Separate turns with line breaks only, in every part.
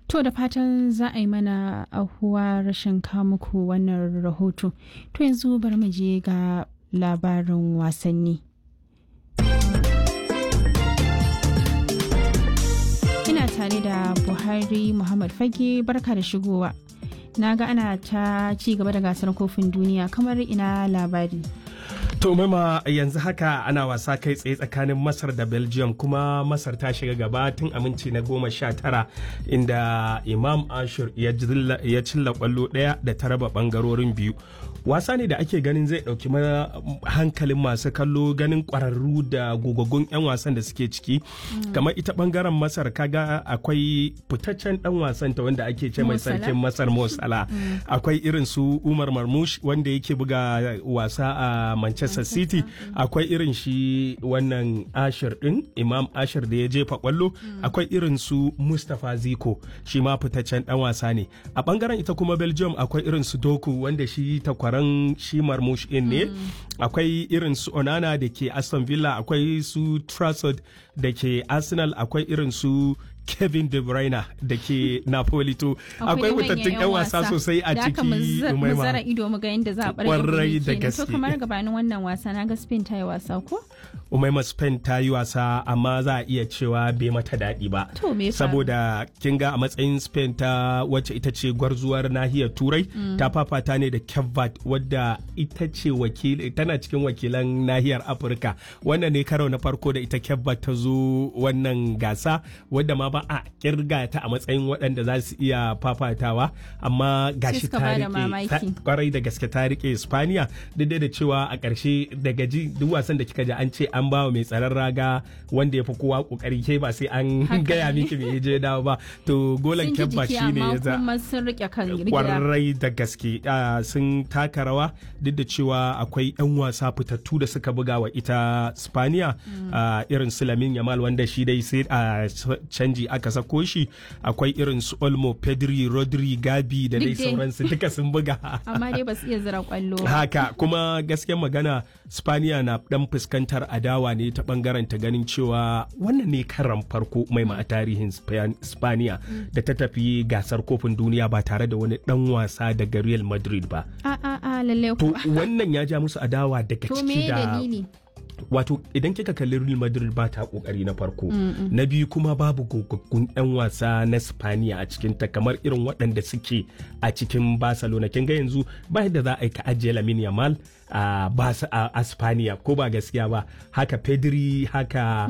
To da fatan za a yi mana ahuwa rashin muku wannan rahoto. To yanzu bari mu je ga labarin wasanni. Ina tare da Buhari Muhammad Fage barka da shigowa. Na ga ana ta ci gaba da gasar kofin duniya kamar ina labari.
To mama yanzu haka ana wasa kai tsaye tsakanin Masar da Belgium kuma Masar ta shiga gaba tun aminci na goma sha tara inda Imam Ashur ya cilla kwallo ɗaya da ta raba ɓangarorin biyu. Wasa ne da ake ganin zai ɗauki hankalin masu kallo ganin ƙwararru da gogaggun 'yan wasan da suke ciki. Kamar ita ɓangaren Masar kaga akwai fitaccen ɗan wasan ta wanda ake ce mai sarkin Masar Mosala. Akwai irin su Umar Marmush wanda yake buga wasa a Manchester Manchester City akwai irin shi wannan Ashir din Imam Ashir da ya jefa kwallo akwai irin su Mustapha Ziko shi ma fitaccen dan wasa ne a bangaren ita kuma Belgium akwai irin su Doku wanda shi takwaran shi Marmush in ne akwai irin su Onana da ke Aston Villa akwai su Trafford da ke Arsenal akwai irin su Kevin De Bruyne da ke Napoli to akwai wutattun 'yan wasa sosai a ciki
mu zara ido mu ga yadda za a bar
kwarai da gaske
to kamar gabanin wannan wasa na ga Spain ta yi wasa ko
Umaima Spain ta yi wasa amma za a iya cewa bai mata daɗi ba
to me
saboda kin ga a matsayin Spain ta wacce ita ce gwarzuwar nahiyar Turai ta fafata ne da Cape wadda ita ce wakil tana cikin wakilan nahiyar Afirka wannan ne karo na farko da ita Cape ta zo wannan gasa wadda ma ba a kirga ta a matsayin waɗanda za su iya fafatawa amma gashi ta rike kwarai da gaske ta rike Spaniya duk da cewa a ƙarshe daga ji duk wasan da kika ji an ce an ba mai tsaron raga wanda ya fi kowa kokari ke ba sai an gaya miki me je dawo ba to golan kyabba shi ne ya za kwarai da gaske sun taka rawa duk da cewa akwai 'yan wasa fitattu da suka buga wa ita Spaniya irin su Lamin Yamal wanda shi dai sai a canji aka sako shi akwai irin su olmo pedri rodri gabi da dai sauransu duka sun buga
amma dai ba su iya zira kwallo
haka kuma gaskiyar magana spaniya na dan fuskantar adawa ne ta bangaren ta ganin cewa wannan ne karan farko mai ma a tarihin spaniya da ta tafi gasar kofin duniya ba tare da wani dan wasa daga real madrid ba
a a a lalle
to wannan ya ja musu adawa daga ciki da wato idan kika kalli Real Madrid ba ta kokari na farko na biyu kuma babu gogaggun yan wasa na Spaniya a cikin ta kamar irin waɗanda suke a cikin Barcelona kin ga yanzu ba yadda za a yi ka ajiye Lamine Yamal a a Spaniya ko ba gaskiya ba haka Pedri haka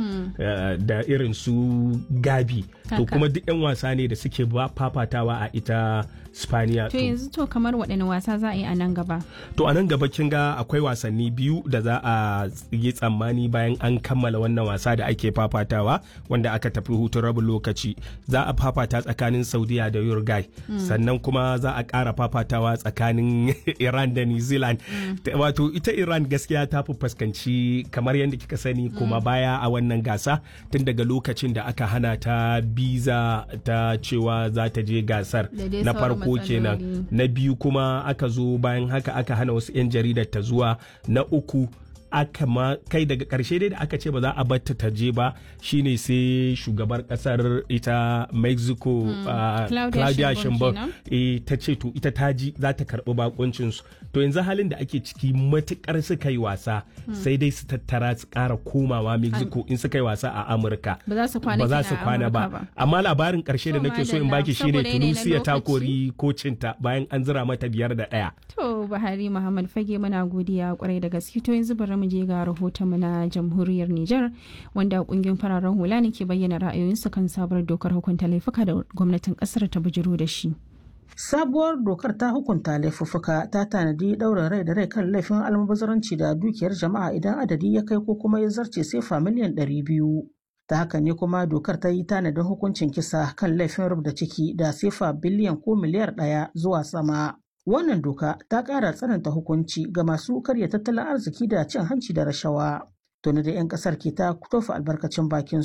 da irin su Gabi to kuma duk yan wasa ne da suke ba fafatawa a ita Spaniya
to yanzu to kamar waɗanne wasa za a yi a nan gaba
to a nan gaba kin ga akwai wasanni biyu da za a yi tsammani bayan an kammala wannan wasa da ake fafatawa wanda aka tafi hutun rabin lokaci za a fafata tsakanin saudiya da uruguay sannan kuma za a ƙara fafatawa tsakanin iran da new zealand wato ita iran gaskiya ta fi fuskanci kamar yadda kika sani kuma baya a wannan gasa tun daga lokacin da aka hana ta biza ta cewa za ta je gasar na farko kenan na biyu kuma aka zo bayan haka aka hana wasu 'yan jaridar ta zuwa na uku aka ma kai daga karshe dai da aka ce ba za a batta ta je ba shine sai shugabar kasar ita mexico
Mm.
uh,
Claudia
claudia
Sheinbaum
sheinbaum eh, ta ce to ita ta ji za ta karbi bakuncin su to yanzu halin da ake ciki matukar suka yi wasa sai dai su tattara su kara komawa mexico in suka yi wasa a amurka
ba za su kwana
ba za
kenan
su
a
kwana
Amurka
ba amma labarin karshe da
To,
nake so in
madalla,
baki shine
saboda yanayi na
tunisia ta
lokaci.
kori kocinta bayan an zira mata biyar da daya
To Buhari Muhammad Fage muna godiya kwarai da gaske to yanzu bari mu je ga rahotonmu na jamhuriyar Nijar wanda kungiyar fararen hula ne ke bayyana ra'ayoyinsu kan sabuwar dokar hukunta laifuka da gwamnatin kasar ta bujiro da shi.
Sabuwar dokar ta hukunta laifuffuka ta tanadi ɗaurin rai da rai kan laifin almubazaranci da dukiyar jama'a idan adadi ya kai ko kuma ya zarce sefa miliyan ɗari biyu. Ta haka ne kuma dokar ta yi tanadin hukuncin kisa kan laifin rubda ciki da sefa biliyan ko miliyar ɗaya zuwa sama. Wannan doka ta ƙara tsananta hukunci ga masu karya tattalin arziki da cin hanci da rashawa. Tuni da 'yan ƙasar ke ta tofa albarkacin bakin